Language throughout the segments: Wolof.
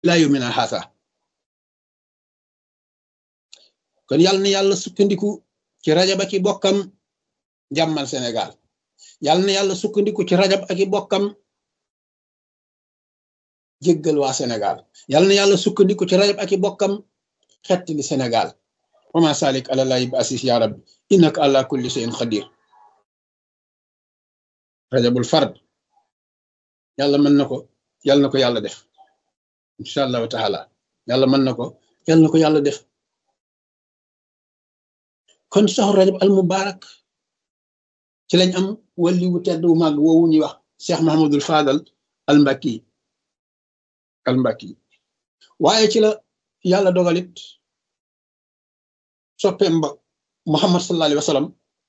ilaa yawmina haasa kon yàlla na yàlla sukkandiku ci rajab ak i bokkam jàmmal Sénégal yàlla na yàlla sukkandiku ci rajab ak i bokkam jéggal waa Sénégal yàlla na yàlla sukkandiku ci rajab ak i bokkam xettali Sénégal wama salik ala lahi bi asis ya rabbi innaka ala kulli shay'in qadir rajabul fard yàlla mën na ko yàlla na ko yàlla def incha allahu taala yàlla mën na ko yàlla na ko yàlla def kon saxu rajab al mubarak ci lañ am wali wu tedd wu màgg woowu ñuy wax cheikh mahamadul fadal al mbakki al mbakki waaye ci la yàlla dogalit soppeem ba muhammad sallallahu alayhi wa sallam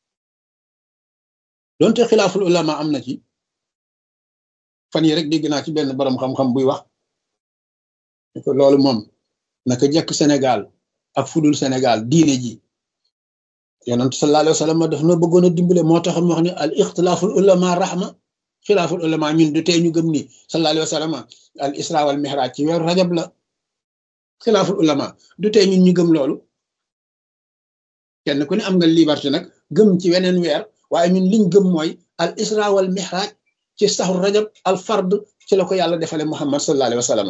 donte xilaaful ulama am na ci fan yi rek dégg naa ci benn borom xam-xam buy wax ko loolu moom naka jekk Sénégal ak fudul Sénégal diine ji yonent sallallahu alayhi wa sallam daf na bëggoon a dimbale moo tax mu wax ne al ixtilaaful ulama rahma xilaaful ulama ñun du tee ñu gëm ni sallallahu alayhi wa sallam al isra wal mihraj ci weeru rajab la xilaaful ulama du tee ñun ñu gëm loolu kenn ku ne am nga liberté nag gëm ci weneen weer waaye ñun liñ gëm mooy al isra wal mihraj ci saxul rajab al fard ci la ko yàlla defale muhammad sallallahu alayhi wa sallam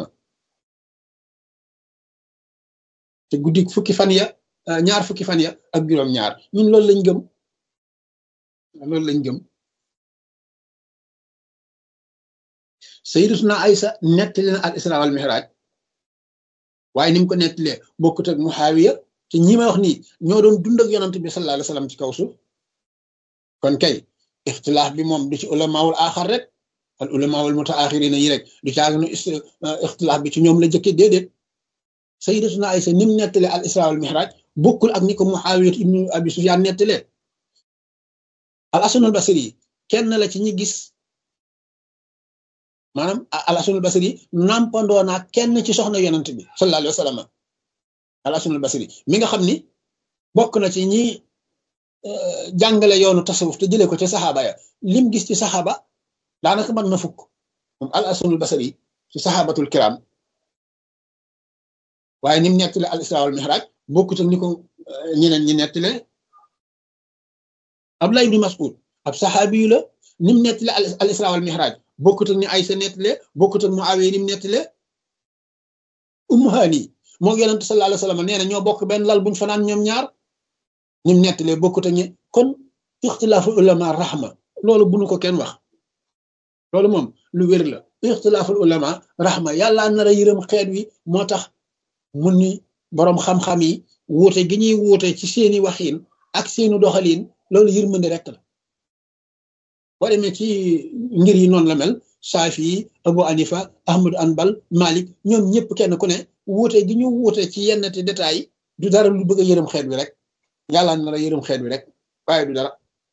te guddik fukki fan ya ñaar fukki fan ya ak juróom ñaar ñun loolu lañ gëm loolu lañ gëm sayyidatuna Aysa nettali na al isra wal mihraj waaye ni mu ko nettalee bokkut ak muhaawiya te ñi may wax nii ñoo doon dund ak yonant bi sallallahu alayhi wa sallam ci kaw suuf kon kay ixtilaaf bi moom du ci ulamaawul aaxar rek al ulamaawul mutaaxirina yi rek du caag nu ixtilaaf bi ci ñoom la jëkke déedéet sayyidatuna Aysa ni mu nettalee al isra wal mihraj bokkul ak ni ko Muawiya ibnu Abi Sufyaan nettalee al Hasanul Basri kenn la ci ñi gis maanaam al Hasanul Basri nampandoo naa kenn ci soxna yonant bi sallallahu alayhi wa sallam al Hasanul Basri mi nga xam ni bokk na ci ñi jàngale yoonu tasawuf te jëlee ko ci saxaaba ya lim gis ci saxaaba daanaka mën na fukk moom al Hasanul Basri ci saxaabatul kiram waaye ni mu nettale al isra wal mihraj bokkut ak ni ko ñeneen ñi nettale Abdullah ibn Mas'ud ab saxaabi yu la ni mu nettale al isra wal mihraj bokkut ak ni Aysa nettale bokkut ak Muawiya ni mu nettale Ummu Hani moo yonent sallallahu alayhi wa sallam nee na ñoo bokk benn lal buñ fanaan ñoom ñaar ni mu nettalee bokkut ak ñi kon ixtilaafu ulama rahma loolu bunu ko kenn wax loolu moom lu wér la ixtilaaful ulama rahma yàlla nar a yërëm xeet wi moo tax mun ni boroom xam-xam yi wuute gi ñuy wuute ci seeni waxiin ak seeni doxaliin loolu yërmande rek la boo demee ci ngir yi noonu la mel Saafi Abu Anifa Ahmadu Anbal Malik ñoom ñëpp kenn ku ne wuute gi ñu wuute ci yenn te détails yi du dara lu bëgg a yërëm xeet wi rek yàlla nar a yërëm xeet wi rek waaye du dara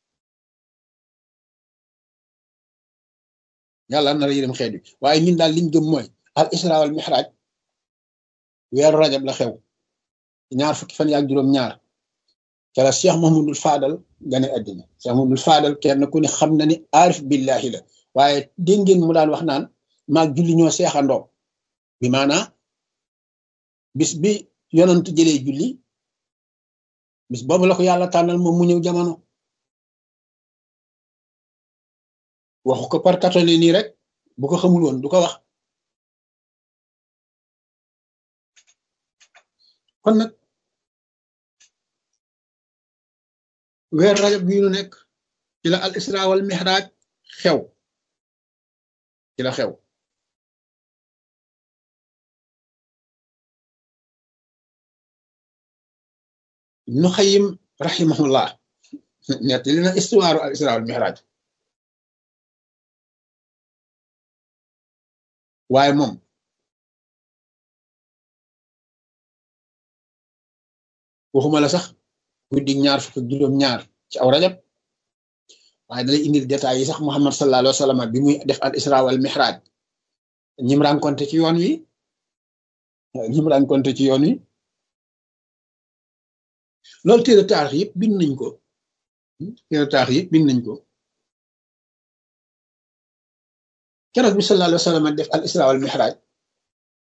yàlla nar a yërëm xeet wi waaye ñun daal liñ gëm mooy al isra wal mihraj weeru rajab la xew ñaar fukki fan yaak juróom ñaar ca la cheikh mahamadul fadal gane addina cheikh mahamadul fadal kenn ku ne xam na ni aarif billahi la waaye dégg ngeen mu daan wax naan maag julli ñoo seexandoo bi maanaa bis bi yonant jëlee julli bis boobu la ko yàlla tànnal moom mu ñëw jamono waxu ko par katole nii rek bu ko xamul woon du ko wax kon nag weer rajab bii nu nekk ci la al isra wal mihraj xew ci la xew ibnu xayim rahimahullah nett li na histoire al isra wal mihraj waaye moom waxuma la sax guddi ñaar fukk ak juróom ñaar ci aw rajab waaye dalay indil détails yi sax muhammad sallallahu alayhi wa sallam bi muy def al isra wal mihraj ñim rencontré ci yoon wi ñim rencontré ci yoon wi loolu téere taarix yëpp bind nañ ko téere taarix yëpp bind nañ ko keroog bi sallallahu alayhi wa sallam def al isra wal mihraj